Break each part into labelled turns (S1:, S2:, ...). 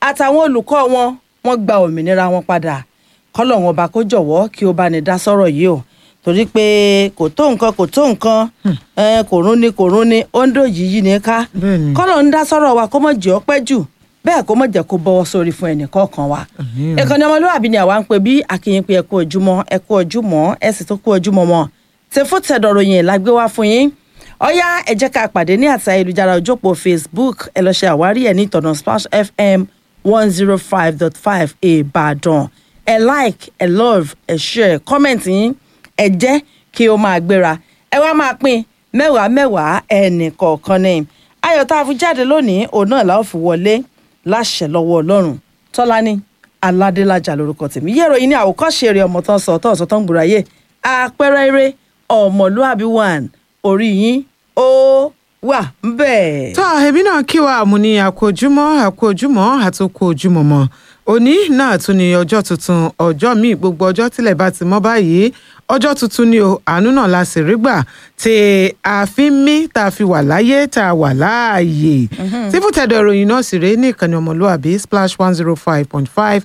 S1: àtàwọn olùkọ́ wọn wọ́n gba òmìnira wọn padà kọ́lọ́hún ọba kó jọ̀wọ́ kí ó bá ní dá sọ́rọ̀ yìí o torí pé kò tó nǹkan kò tó nǹkan ẹ, kò rún ni kò rún ni ó ń dòjì yìí ní ká
S2: Bẹ́ẹ̀ni.
S1: kọ́lọ́hún dá sọ́rọ̀ wa kó mọ̀ jẹ́ ọ́ pẹ́ jù bẹ́ẹ̀ kó mọ̀ jẹ́ kó bọ́wọ́ sórí fún ẹnì kọ̀ọ̀kan wa
S2: Àmín.
S1: ìkànnì ọmọlúwàbí ni àwa ń pè bí akínyìn pé ẹ kú ojúmọ́ ẹ kú ojúmọ́ ẹ sì tó kú ojúmọ́ mọ́ ṣe fún tẹ̀dọ̀rọ̀ yẹn la gbé wá fún yín ọ̀yá ẹ jẹ́ ká pàdé ní àti ayélujára ojópò facebook ẹ lọ ṣe àwárí ẹ̀ ní ìtọ̀nà splash fm one zero five dot five ìbàdàn ẹ like ẹ love ẹ share comment yín ẹ jẹ́ kí ó máa gbéra ẹ wá máa pín mẹ́wàá mẹ́wàá ẹnì kọ̀ọ̀kan ní ayọ̀ tá a fi jáde lónìí òun náà la ó fi wọlé láṣẹ lọ́wọ́ ọlọ́run tọ́lání aládélájà lórúkọ tèmi yẹ́rọ yìí ní àwòkọ́ṣe eré ọmọ tán sọ tán sọ tán gbùráyè àpẹẹrẹ eré ọmọlúàbí one orí yín ó wà ńbẹ̀.
S2: tó ẹbí náà kí wa àmú ní àkójúmọ́ àkójúmọ́ àtòkò ojúmọ́ mọ́ òní náà tún ní ọjọ́ tuntun ọjọ́ míì gbogbo ọjọ́ tílẹ̀ bá ti mọ́ báyìí ọjọ́ tuntun ni o àánú náà la sì rí gbà tí a fi ń mí tá a fi wà láyé tá a wà láàyè tí fúntẹ̀dọ̀ ìròyìn náà sì rèé ní ìkànnì ọmọlúwàbí splash one zero five point five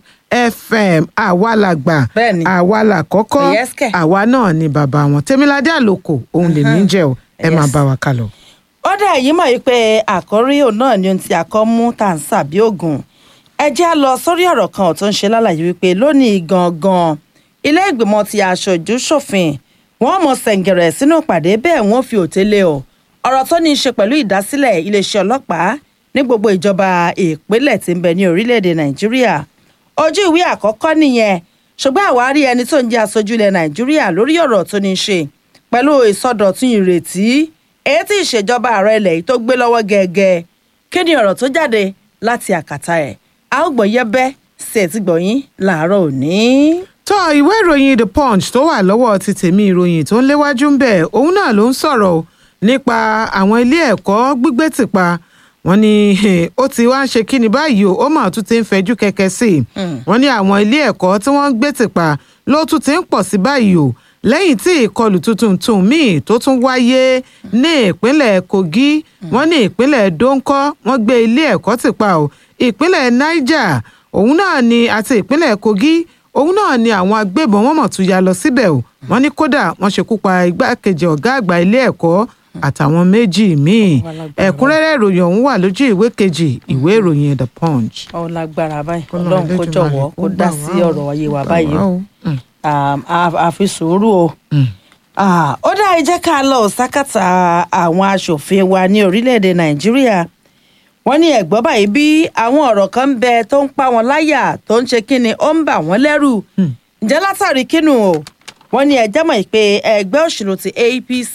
S2: fm àwa la gbà
S1: Bẹ́ẹ̀ni.
S2: àwa la kọ́kọ́
S1: Yes, kẹ̀.
S2: àwa náà ni bàbá wọn tèmiládé àlòkò òun lèmi ń jẹ́ o ẹ máa
S1: Yes.
S2: bá wa kálọ.
S1: ó dà yìí mọ̀ yìí pé àkọ́rí òun náà ni ohun tí a kọ́ mú tá à ń sàbí ògùn ẹ jẹ́ á lọ sórí ọ̀rọ̀ kan tó ń ṣe lálàyé wípé lónìí gangan ilé ìgbìmọ̀ ti aṣojú ṣòfin wọ́n mọ̀ sẹ̀ǹgẹ̀rẹ̀ sínú ìpàdé bẹ́ẹ̀ wọ́n fi òtélé o ọ̀rọ̀ tó ní í ṣe pẹ̀lú ìdásílẹ̀ iléeṣẹ́ ọlọ́pàá ní gbogbo ìjọba ìpínlẹ̀ tí ń bẹ ní orílẹ̀-èdè nàìjíríà ojú ìwé àkọ́kọ́ nìyẹn ṣùgbọ́n àwárí ẹni tó ń jẹ́ aṣojú ilẹ̀ nàìjíríà lórí ọ̀rọ̀ tó ní í ṣe pẹ̀lú ìsọdọ̀tun ìrètí èyí tí ìṣèjọba ààrẹ ilẹ̀ yìí tó gbé lọ́wọ́ gẹ́gẹ́ kí ni ọ̀rọ̀ tó jáde láti àkàtà ẹ̀ a ó gbọ́ yẹ́bẹ́ sí ẹ̀tí gbọ̀yìn làárọ̀ òní.
S2: tó ìwé ìròyìn the punch tó wà lọ́wọ́ ti tèmi ìròyìn tó ń léwájú ń bẹ̀ òun náà ló ń sọ̀rọ̀ o nípa àwọn ilé ẹ̀kọ́ gbígbé tìpa wọ́n ní eh, ó ti wá ń ṣe kí ni báyìí o ó mà tún ti ń fẹjú kẹ̀kẹ́ sí i wọ́n ní àwọn ilé ẹ̀kọ́ tí wọ́n ń gbé tìpa ló tún ti ń pọ̀ sí báyìí o lẹ́yìn tí ìkọlù tuntun tún míì tó tún wáyé ní ìpínlẹ̀ kogi wọ́n ní ìpínlẹ̀ donkọ́ wọ́n gbé ilé ẹ̀kọ́ tìpa o ìpínlẹ̀ niger òun náà ni àti ìpínlẹ̀ kogi òun náà ni àwọn agbébọn wọn mọ̀ tún ya lọ síbẹ̀ o wọ́n ní kódà wọ́n ṣekú pa igbákejì ọ̀gá àgbà ilé ẹ̀kọ́ àtàwọn méjì míì ẹ̀kúnrẹ́rẹ́ ìròyìn ọ̀hún wà lójú ìwé kejì ìwé ìròyìn the punch.
S1: ọ lágbára báyìí
S2: Kọ́lọ́run
S1: ọlọ́run kó
S2: Elédùmarè
S1: jọ̀wọ́ kó
S2: kó
S1: dá
S2: gbà
S1: sí
S2: wá o,
S1: ọ̀rọ̀ ayé wa
S2: kó gbà
S1: báyìí
S2: wá
S1: o
S2: o. Mm.
S1: Um, a- a fi sùúrù o.
S2: Mm.
S1: Ah, ó dá ẹ jẹ́ ká lọ sákàtà àwọn aṣòfin wa ní orílẹ̀-èdè nàìjíríà wọ́n ní ẹ̀gbọ́n báyìí bí àwọn ọ̀rọ̀ kan ń bẹ tó ń pa wọn láyà tó ń ṣe kíni ó ń bà wọ́n lẹ́rù ǹjẹ́ látàrí kínú o wọ́n ní ẹjẹ́ mọ̀ pé ẹgbẹ́ òṣèlú ti apc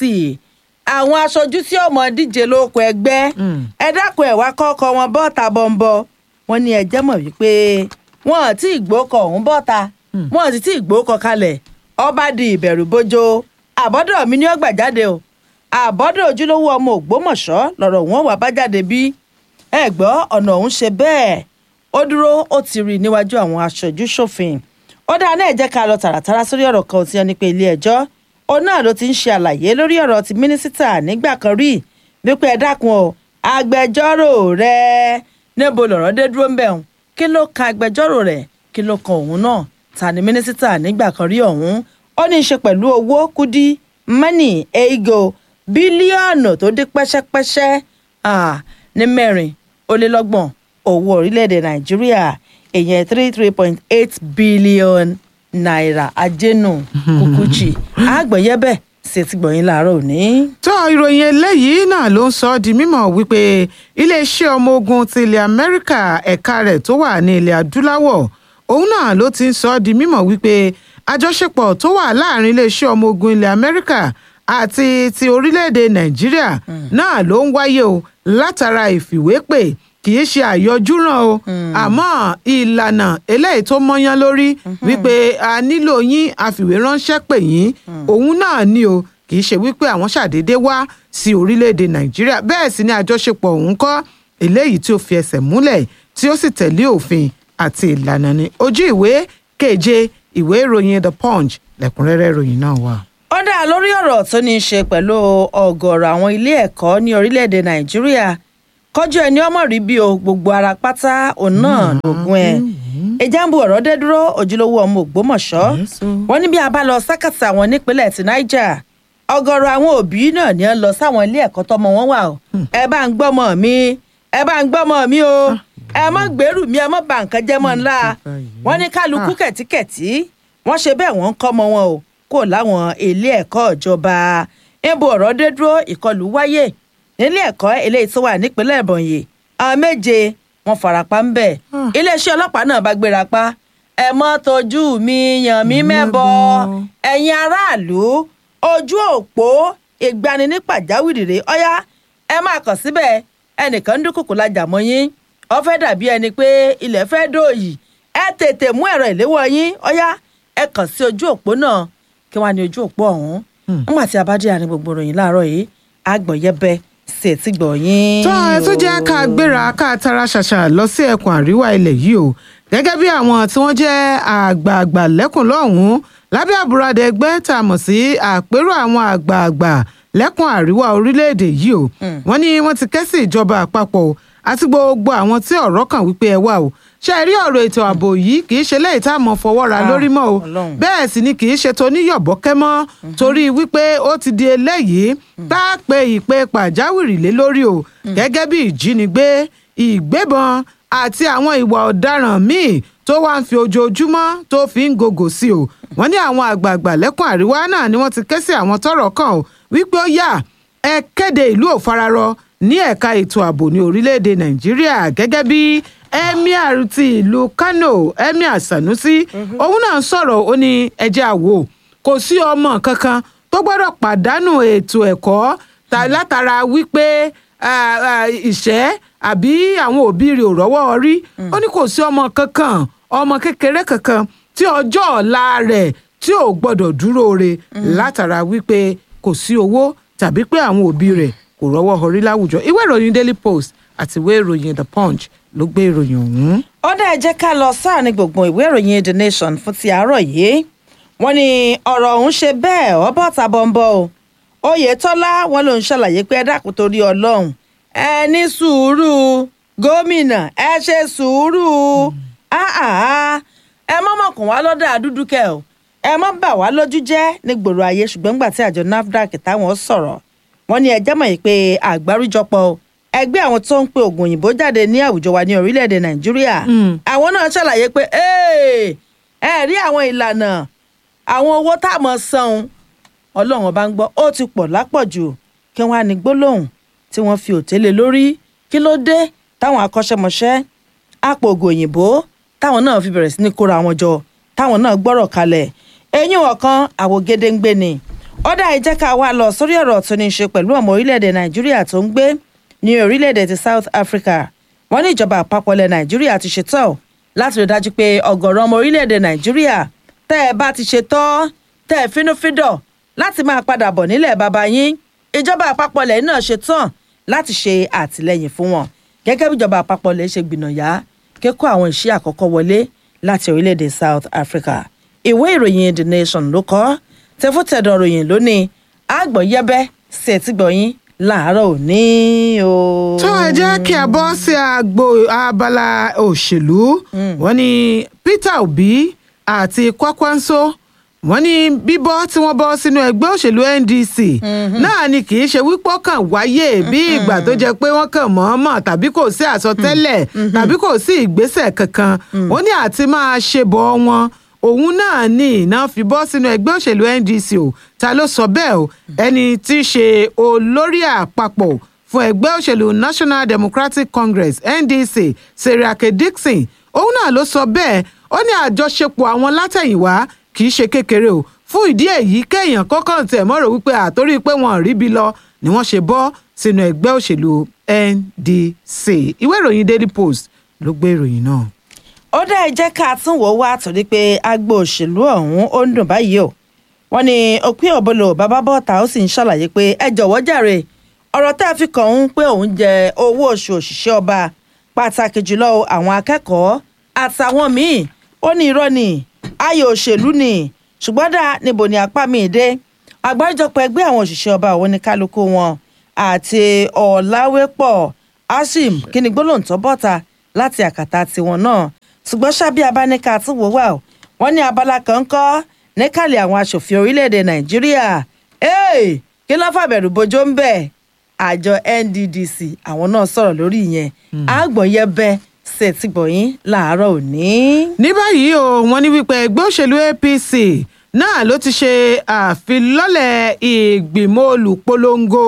S1: àwọn aṣojú tí ọmọ díje lóko ẹgbẹ́ ẹ dákun ẹ̀ wá kọ́kọ́ wọn bọ́ta bọ́ńbọ́ wọ́n ní ẹjẹ́ mọ̀ wípé wọn àti ìgbókọ̀ ọ̀hún bọ́ta wọn àti tí ìgbókọ̀ kalẹ̀ ọba di ìbẹ̀rù bójó àbọ́dọ̀ mi ni ó gbà jáde o àbọ́dọ̀ ojúlówó ọmọ ògbómọ̀ṣọ́ lọ̀rọ̀ wọn wà bá jáde bí ẹ gbọ́ ọ̀nà ọ̀hún ṣe bẹ́ẹ̀ ó dúró ó ti rí níwájú àwọn aṣojú ṣòfin ó dáa náà jẹ́ ká lọ tààràtàrà sórí ọ̀rọ̀ kan tí wọ́n ní pé ilé ẹjọ́ òun náà ló ti ń ṣe àlàyé lórí ọ̀rọ̀ ti mínísítà nígbà kan rí wípé ẹ dákun o agbẹjọ́rò rẹ níbo lọ̀rọ̀ dé dúró ń bẹ̀ hùn kí ló kan agbẹjọ́rò rẹ̀ kí ló kan òun náà ta ni mínísítà nígbà kan rí ọ̀hún ó ní í ṣe pẹ̀lú owó kúdí mọ́nì eigo bílíọ̀nù tó dé pẹ́ṣẹ́pẹ́ṣẹ́ ah, ní mẹ́rin ó lé lọ́gbọ̀n owó orílẹ̀-èdè nàìjíríà èèyàn three three point eight billion naira ajénù kùkùchì àgbọ̀yẹ́bẹ̀ ṣe ti gbọ̀yìn láàárọ̀ òní.
S2: tó ìròyìn eléyìí náà ló ń sọ ọ́ di mímọ̀ wípé iléeṣẹ́ ọmọ ogun ti ilẹ̀ amẹ́ríkà ẹ̀ka rẹ̀ tó wà ní ilẹ̀ adúláwọ̀ òun náà ló ti ń sọ ọ́ di mímọ̀ wípé àjọṣepọ̀ tó wà láàrin iléeṣẹ́ ọmọ ogun ilẹ̀ amẹ́ríkà àti ti orílẹ̀-èdè nàìjíríà náà ló ń wáyé o látara ìfìwépè kì í ṣe àyọjúràn o àmọ́ ìlànà eléyìí tó mọ́yán lórí wípé a nílò yín àfìwé ránṣẹ́ pè yín òun náà ni o kì í ṣe wípé àwọn ṣàdédé wá sí orílẹ̀-èdè nàìjíríà bẹ́ẹ̀ sì ni àjọṣepọ̀ òun kọ́ eléyìí tí ó fi ẹsẹ̀ múlẹ̀ tí ó sì tẹ̀lé òfin àti ìlànà ni ojú ìwé keje ìwé ìròyìn the punch lẹ́kùnrẹ́rẹ́ ìròyìn náà wà.
S1: ó dá lórí ọ̀rọ̀ tó ní í ṣe pẹ̀lú ọ̀gọ̀ọ̀rọ̀ àwọn ilé ẹ̀kọ́ ní orílẹ̀-èdè nàìjíríà kọjú ẹni ọmọ rí bí o gbogbo ara pátá òun náà lògùn ẹ ìjàmbù ọ̀rọ̀ dé dúró ojúlówó ọmọ ògbómọ̀ṣọ́
S2: Yes, o.
S1: wọ́n ní bí a bá lọ sákàtà àwọn nípínlẹ̀ ti niger ọ̀gọ̀rọ̀ àwọn òbí náà ni ó lọ sáwọn ilé ẹ̀kọ́ tọ́mọ wọn wà o ẹ bá ń gbọ́mọ mi ẹ bá ń gbọ́mọ mi o ẹ mọ́ gbèrú mi ẹ mọ́ bà nǹkan jẹ́ mọ́ ńlá wọ́n ní kálukú kẹ̀tíkẹ̀tí wọ́n ṣe bẹ́ẹ̀ wọ́n ń kọ́mọ wọn o kó láwọn ilé ẹ̀kọ́ ìjọba níbo ọ̀rọ̀ dé dúró ìkọlù wáyé nílé ẹ̀kọ́ eléyìí tó wà nípínlẹ̀ ìbọ̀nyì àwọn méje wọ́n farapa ń bẹ̀ iléeṣẹ́ ọlọ́pàá náà bá gbéra pa ẹ mọ́ tọ́jú mi yàn mí mẹ́bọ ẹ̀yin aráàlú ojú òpó ìgbani ní pàjáwìrì rèé ọ̀yá ẹ máa kàn síbẹ̀ ẹnìkan ń dúnkùkù lajà mọ́ yín ó fẹ́ dàbí ẹni pé ilẹ̀ fẹ́ dòòyì ẹ tètè mú ẹ̀rọ ìléwọ́ yín ọ̀yá ẹ kàn sí ojú òpó náà kí wọ́n á ní ojú òpó ọ̀hún nígbà tí a bá dé àárín gbogbo ìròyìn láàárọ̀ yìí àgbọ̀yẹ́bẹ́ sí etí gbọ̀nyìn.
S2: tó ẹ tó jẹ́ ká gbéra ká tara ṣàṣà lọ sí ẹkùn àríwá ilẹ̀ yìí o gẹ́gẹ́ bí àwọn tí wọ́n jẹ́ àgbààgbà lẹ́kùn lọ́hùn-ún lábẹ́ àbúradà ẹgbẹ́ tá a mọ̀ sí àpérò àwọn àgbààgbà lẹ́kùn àríwá orílẹ̀-èdè yìí o wọ́n ní wọ́n ti ké sí ìjọba àpapọ̀ o àti gbogbo àwọn tí ọ̀rọ̀ kàn wípé ẹ wá o ṣe rí ọ̀rọ̀ ètò ààbò yìí kì í ṣe lẹ́yìn tá a mọ̀ fọwọ́ ra
S1: Ah,
S2: lórí mọ́ o
S1: Ọlọ́run.
S2: bẹ́ẹ̀ sì ni kì í ṣe toníyọ̀bọ́kẹ́ mọ́ torí wípé ó ti di eléyìí tá a pe ìpè pàjáwìrì lé lórí o gẹ́gẹ́ bí ìjínigbé ìgbébọn àti àwọn ìwà ọ̀daràn míì tó wá ń fi ojoojúmọ́ tó fi ń gògò sí o wọ́n ní àwọn àgbààgbà lẹ́kùn àríwá náà ni wọ́n ti ké sí àwọn tọ́rọ̀ kàn o wípé ó yá ẹ kéde ìlú òfararọ ní ẹ̀ka ètò ààbò ní orílẹ̀-èdè nàìjíríà gẹ́gẹ́ bí emir ti ìlú kano emir sanusi òun náà ń sọ̀rọ̀ ó ní ẹjẹ́ àwò kò sí ọmọ kankan tó gbọ́dọ̀ pàdánù ètò ẹ̀kọ́ ta- látara wípé ah, ah, ìṣẹ́ àbí àwọn òbí rẹ̀ ò rọ́wọ́ rí ó ní kò sí ọmọ kankan ọmọ kékeré kankan tí ọjọ́ ọ̀la rẹ̀ tí ò gbọ́dọ̀ dúró re látara wípé kò sí owó tàbí pé àwọn òbí rẹ̀ kò rọ́wọ́ orí láwùjọ ìwé ìròyìn daily post àti ìwé ìròyìn the punch ló gbé ìròyìn ọ̀hún.
S1: ó dá ẹ jẹ́ ká lọ sáàrin gbùngbùn ìwé ìròyìn the nation fún ti àárọ̀ yìí wọ́n ní ọ̀rọ̀ ọ̀hún ṣe bẹ́ẹ̀ ọbọ̀ tàbọ̀nbọ̀ o oyetola wọn ló ń ṣàlàyé pé ẹ dákun torí ọlọ́run ẹ ní sùúrù gómìnà ẹ ṣe sùúrù Ah, ah. ẹ mọ́mọ́kùn wá lọ́dọ̀ àdúdú kẹ o ẹ mọ́ bà wá lójú jẹ́ ní gbòòrò ayé ṣùgbọ́n gbà tí àjọ nafdac táwọn sọ̀rọ̀ wọ́n ní ẹjẹ́ mọ̀ yìí pé àgbáríjọpọ̀ ẹgbẹ́ àwọn tó ń pe oògùn òyìnbó jáde ní àwùjọ wa ní orílẹ̀-èdè nàìjíríà àwọn náà ṣàlàyé pé "Ee, ẹ rí àwọn ìlànà àwọn owó tá a mọ̀ san ọlọ́run ọba ń gbọ́ ó ti pọ̀ lápọ̀jù kí wọ́n á ní gbólóhùn tí wọ́n fi òtélé lórí kí ló dé táwọn akọ́ṣẹ́mọṣẹ́ àpò oògùn òyìnbó táwọn náà fi bẹ̀rẹ̀ sí ní kóra wọn jọ táwọn náà gbọ́rọ̀ kalẹ̀ eyín ọ̀kan àwògedengbe ni ọ̀dà ìjẹ́ ká wá lọ sórí ọ̀rọ̀ tó ní í ṣe pẹ̀lú ọmọ orílẹ̀-èdè nàìjíríà tó ń gbé ní orílẹ̀-èdè ti south africa wọ́n ní ìjọba àpapọ̀ ilẹ̀ nàìjíríà ti ṣetán o láti rí i dájú pé ọ̀gọ̀rọ̀ ọmọ orílẹ̀-èdè nàìjíríà tẹ́ ẹ bá ti ṣetán tẹ́ ẹ fínúfíndọ̀ láti máa padà bọ̀ nílẹ̀ bàbá yín ìjọba àpapọ̀ ilẹ̀ náà ṣetán láti ṣe àtìlẹ́yìn fún wọn gẹ́gẹ́ bí ìjọba àpapọ̀ ilẹ̀ ṣe gbìnàyà kíkó àwọn iṣẹ́ àkọ́kọ́ wọlé láti orílẹ̀-èdè south africa ìwé ìròyìn the nation ló kọ tẹfútẹ̀dọ̀ ròyìn lónìí àgbọ̀yẹ́bẹ́ sí ẹ̀tìgbọ̀yìn láàárọ̀ òní o.
S2: tó ẹ jẹ́ kí a bọ́ sí agbo abala òṣèlú wọ́n ní peter obi àti kwakwanso wọ́n ní bíbọ́ tí wọ́n bọ́ sínú ẹgbẹ́ òṣèlú ndc náà ni kì í ṣe wípọ́ kàn wáyé bí ìgbà tó jẹ́ pé wọ́n kàn mọ̀ọ́mọ̀ tàbí kò sí àsọtẹ́lẹ̀ tàbí kò sí ìgbésẹ̀ kankan wọ́n ní àti máa ṣe bọ́ wọn òun náà ní iná fi bọ́ sínú ẹgbẹ́ òṣèlú ndc o ta ló sọ bẹ́ẹ̀ o ẹni tí í ṣe olórí àpapọ̀ fún ẹgbẹ́ òṣèlú national democratic congress ndc seriake dixon òun náà ló sọ bẹ́ẹ̀ ó ní àjọṣepọ̀ àwọn látẹ̀yìnwá kì í ṣe kékeré o fún ìdí èyí kéèyàn kọ́kọ́ tẹ̀ mọ́rò wípé àtórí pé wọ́n rí bí lọ ni wọ́n ṣe bọ́ sínú ẹgbẹ́ òṣèlú ndc ìwé ìròyìn daily post ló gbé ìròyìn náà.
S1: ó dá ẹ jẹ́ ká tún wò ó wá torí pé agbo òṣèlú ọ̀hún ó ń dùn báyìí o wọ́n ní òpin òbolo bàbá bọ́ta ó sì ń ṣàlàyé pé ẹ jọ̀wọ́ jàre ọ̀rọ̀ tá a fi kàn ń pé òun jẹ owó oṣù òṣìṣẹ́ ọba pàtàkì jùlọ àwọn akẹ́kọ̀ọ́ àtàwọn míì ó ní irọ́ ni ayò òṣèlú ni ṣùgbọ́n dá níbo ni apá mi dé àgbáríjọpọ̀ ẹgbẹ́ àwọn òṣìṣẹ́ ọba òun ní kálukú wọn àti ọ̀làwépọ̀ ashim kí ni gbólóhùn tó bọ́ta láti àkàtà tiwọn náà ṣùgbọ́n ṣábí abáníkà tí wò wá o wọ́n ní abala kan ń kọ́ níkàlẹ̀ àwọn aṣòfin orílẹ̀-èdè nàìjíríà ee kí ló fàbẹ̀rù bójó ń bẹ̀ àjọ nddc àwọn náà sọ̀rọ̀ lórí ìyẹn àgbọ̀nyẹbẹ ṣètìgbọ̀yìn làárọ̀ òní.
S2: ní báyìí o wọ́n ní wípé ẹgbẹ́ òṣèlú apc náà ló ti ṣe àfilọ́lẹ̀ ìgbìmọ̀ olùpolongo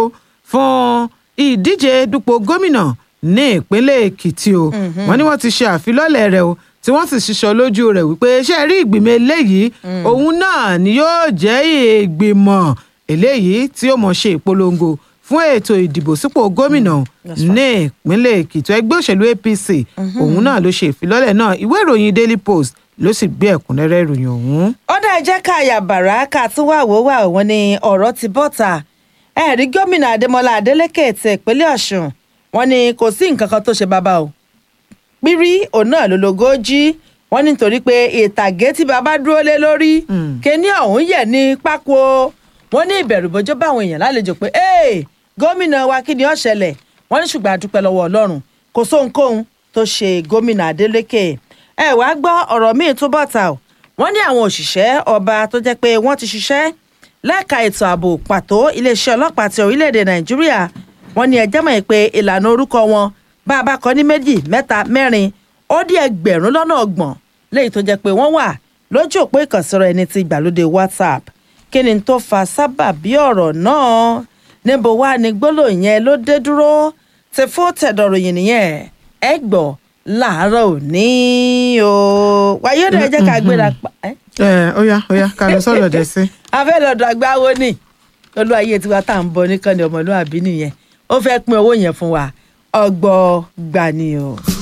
S2: fún ìdíje dupò gómìnà ní ìpínlẹ̀ èkìtì o wọ́n ní wọ́n ti ṣe àfilọ́lẹ̀ rẹ̀ o tí wọ́n sì ṣiṣọ́ lójú rẹ̀ wípé ṣe rí ìgbìmọ̀ eléyìí òun náà ni yóò jẹ́ ìgbìmọ̀ eléyìí tí ó mọ̀ ṣe ìpolongo fún ètò ìdìbò sípò gómìnà ní ìpínlẹ̀ èkìtì ẹgbẹ́ òṣèlú apc òun náà ló ṣe ìfilọ́lẹ̀ náà ìwé ìròyìn daily post ló sì gbé ẹ̀kúnrẹ́rẹ́ ìròyìn ọ̀hún.
S1: ó dá ẹjẹ́ ká yàbàrá ká tún wà wó wà wọ́n ní ọ̀rọ̀ ti bọ́ta ẹ̀rí gómìnà adémọlá adélèké ti ìpínlẹ̀ ọ̀ṣun wọ́n ní kò sí nǹkan kan tó ṣe bàbá o pírí òun náà ló logójì wọ́n ní nítorí pé ìtàgé tí bàbá dúró lé lórí kíní ọ̀hún yẹ̀ ní pákó wọ́n ní ìbẹ̀rù bójó bá àwọn èèyàn lálejò pé ee gómìnà wa kí ni ó ṣẹlẹ̀ wọ́n ní ṣùgbọ́n a dúpẹ́ lọ́wọ́ ọlọ́run kò sóhunkóhun tó ṣe gómìnà adélèké ẹ wá gbọ́ ọ̀rọ̀ míì tó bọ̀ta o wọ́n ní àwọn òṣìṣẹ́ ọba tó jẹ́ pé wọ́n ti ṣiṣẹ́ lẹ́ka ètò ààbò pàtó iléeṣẹ́ ọlọ́pàá ti orílẹ̀-èdè nàìjíríà wọ́n ní ẹjẹ́ mọ̀ pé ìlànà orúkọ wọn bá a bá kọ ní méjì mẹ́ta mẹ́rin ó dé ẹgbẹ̀rún lọ́nà ọgbọ̀n léyìí tó jẹ́ pé wọ́n wà lójú òpó ìkànsíra ẹni ti ìgbàlódé whatsapp kí ni tó fa sábàbí ọ̀rọ̀ náà níbo wá ni gbólóhùn yẹn ló dé dúró ti fún tẹ̀dọ̀ròyìn nìyẹn ẹ gbọ́ láàárọ̀ òní o wáyé ọ̀dọ̀ ẹ jẹ́ ká gbéra pa ẹ́
S2: ẹ ó yá ó yá ká lọ sọ́dọ̀ dẹ̀ sí.
S1: afẹ́ lọ́dọ̀ agbáwo ni olú ayé tiwa tá à ń bọ nìkan ni ọmọlúwàbí nìyẹn ó fẹ́ pín owó yẹn fún wa ọgbọ́n gbani o.